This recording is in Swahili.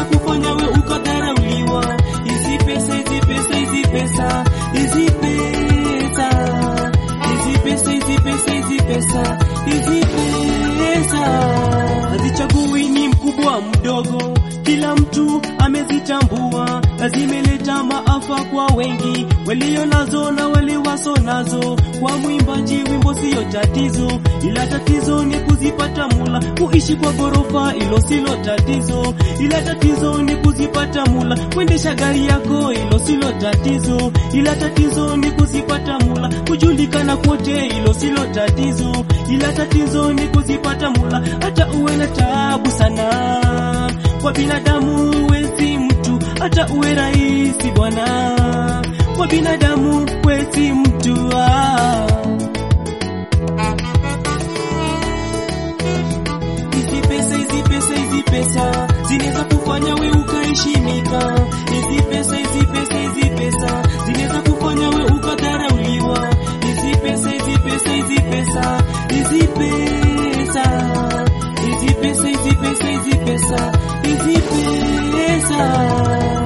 zinaweza kufanya we ukadharauliwa. Hizi pesa, hizi pesa, hizi pesa, hizi pesa, hizi pesa, hizi pesa, hizi pesa, hizi pesa hazichagui ni mkubwa mdogo, kila mtu amezitambua, na zimeleta maafa kwa wengi walio nazo na wale waso nazo. Kwa mwimbaji wimbo siyo tatizo, ila tatizo ni kuzipata mula. Kuishi kwa ghorofa hilo silo tatizo, ila tatizo ni kuzipata mula. Kuendesha gari yako hilo silo tatizo, ila tatizo ni kuzipata mula. Kujulikana kwote hilo silo tatizo, ila tatizo ni kuzipata mula. Hata uwe na taabu sana kwa binadamu wezi mtu, hata uwe rahisi bwana, kwa binadamu wezi mtu ah. Hizi pesa, hizi pesa, hizi pesa zinaweza kufanya we ukaheshimika. Hizi pesa, hizi pesa, hizi pesa zinaweza kufanya we ukadharauliwa. Hizi pesa, hizi pesa, hizi pesa, hizi pesa, hizi pesa, hizi pesa, hizi pesa, hizi pesa